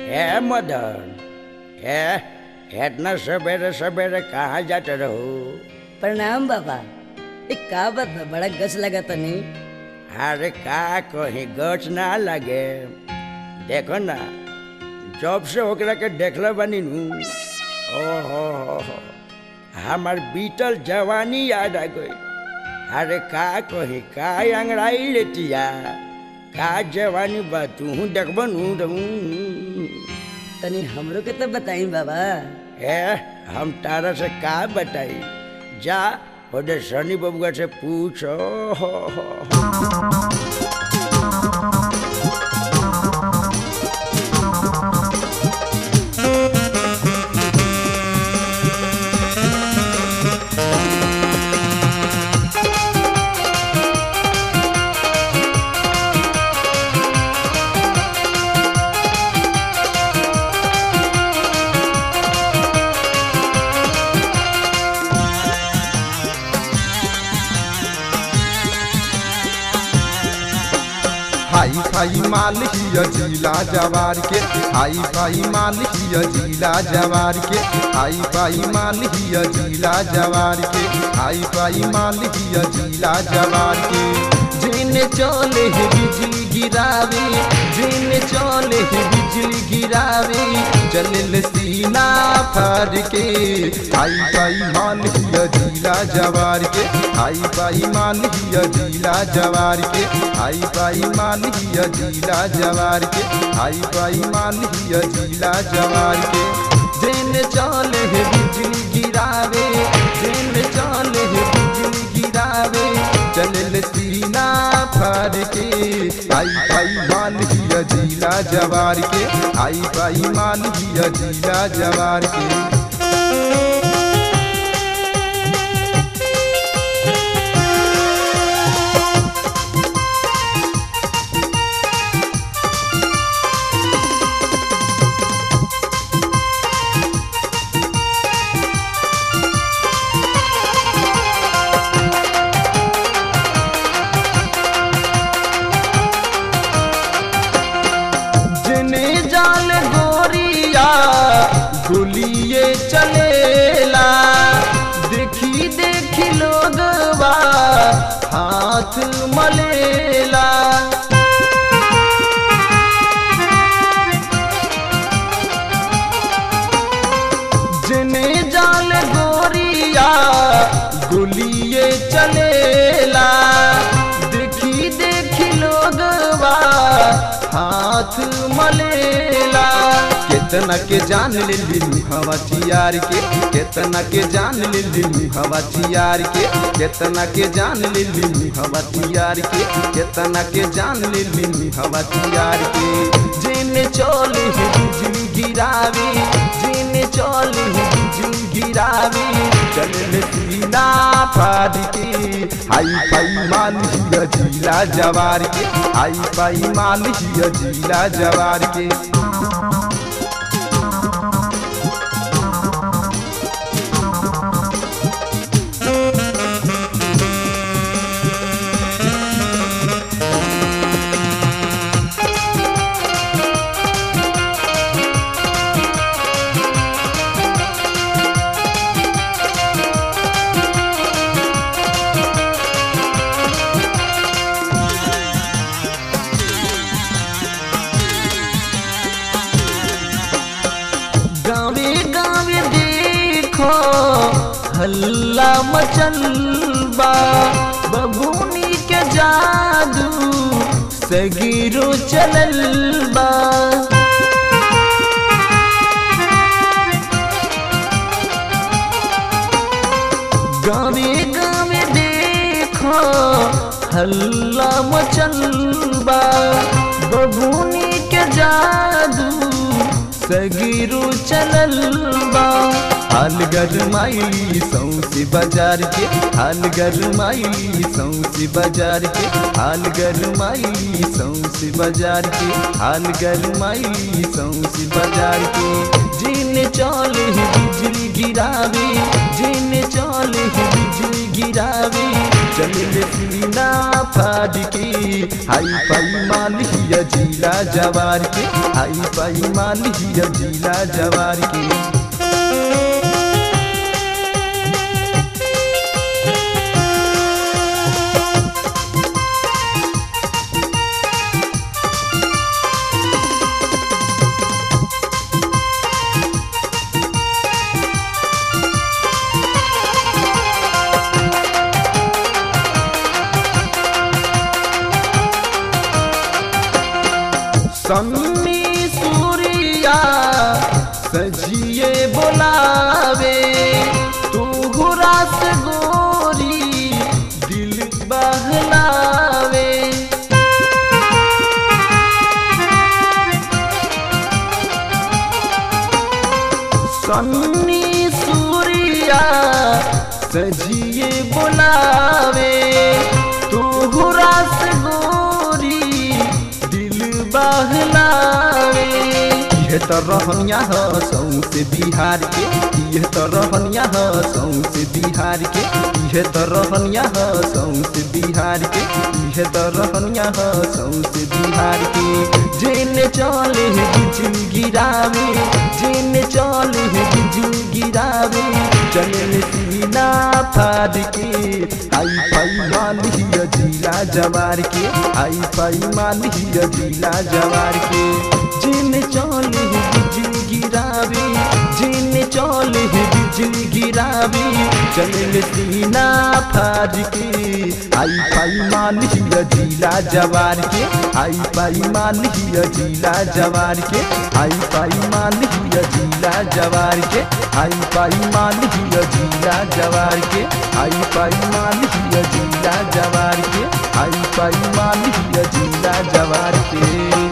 ए मदन ए इतना सवेरे सवेरे कहाँ जाते रहो प्रणाम बाबा ए का बात बा बड़ा गच लगा तनी अरे का कहीं गच ना लगे देखो ना जब से ओकरा के देखले बनी नू ओहो हो हो हमार बीतल जवानी याद आ गई अरे का कहीं का अंगड़ाई लेतिया का जवानी बा तू देखबो नू तो तनी हमरो के तो बताई बाबा ए हम तारा से का बताई जा ओदे शनि बबुआ से पूछो हो, हो, हो। हाई फाई माल हिया जिला जवार के हाई फाई माल हिया जिला जवार के हाई फाई माल हिया जिला जवार के हाई फाई माल हिया जिला जवार के जिन चले है बिजली गिरावे जिन चले है बिजली गिरावे चलल सीना फाड़ के हाई फाई माल हिया जिला जवार के हाई फाई माल हिया जिला जवार के हाई फाई माल हिया जिला जवार के हाई फाई माल हिया जिला जवार के जिन चले है बिजली गिरावे जिन चले है बिजली गिरावे चलल सीना फाड़ के आई फाई माल हिया जिला जवार के आई फाई माल हिया जिला जवार के जने जाल गोरिया गुलिये चलेला देखी देखी लोगवा हाथ मलेला जने जाल गोरिया गुलिये चलेला देखी देखी लोगवा हाथ मलेला केतना के जान ले लिलू हवा चियार के केतना के जान ले लिलू हवा चियार के केतना के जान ले लिलू हवा चियार के केतना के जान ले लिलू हवा चियार के जिन चले है बिजली गिरावे जिन चले है बिजली गिरावे चलल सीना फाड़ के हाई फाई माल हिया जिला जवार के हाई फाई माल हिया जिला जवार के गावे गावे देखो हल्ला मचल बा बबूनी के जादू सगीरो चलल बा गावे गावे देखो हल्ला मचल बा बबूनी के जादू सगीरो चलल बा हाल गरमाइली सौसे बाजार के हाल गरमाइली सौसे बाजार के हाल गरमाइली सौसे बाजार के हाल गरमाइली सौसे बाजार के जिन चले है बिजली गिरावे जिन चले बिजली गिरावे चले सीना फाड़ के हाई पाई मालिया जिला जवार के हाई पाई मालिया जिला जवार के सम्मी सूरिया सजिए बोलावे तू रास गोरी दिल बहलावे सन्नी सूरिया सजिए बोलावे तू रास गोरी दिल बहलावे यह तो रहनिया ह सौसे बिहार के यह तो रहनिया ह सौसे बिहार के यह तो रहनिया ह सौसे बिहार के यह तो रहनिया ह सौसे बिहार के जेने चले बिजली गिरावे जेने चले बिजली गिरावे चले सीना फाड़ के आई पाई मालिया जिला जवार के आई पाई मालिया जिला जवार के जिन चले बिजली गिरावे जिन चले बिजली गिरावे चले सीना फाड़ के आई पाई मालिया जिला जवार के आई पाई मालिया जिला जवार के आई पाई मालिया जिला जवार के आई पाई मालिया जिला जवार के आई पाई मालिया जिला जवार के आई पाई मालिया जिला जवार के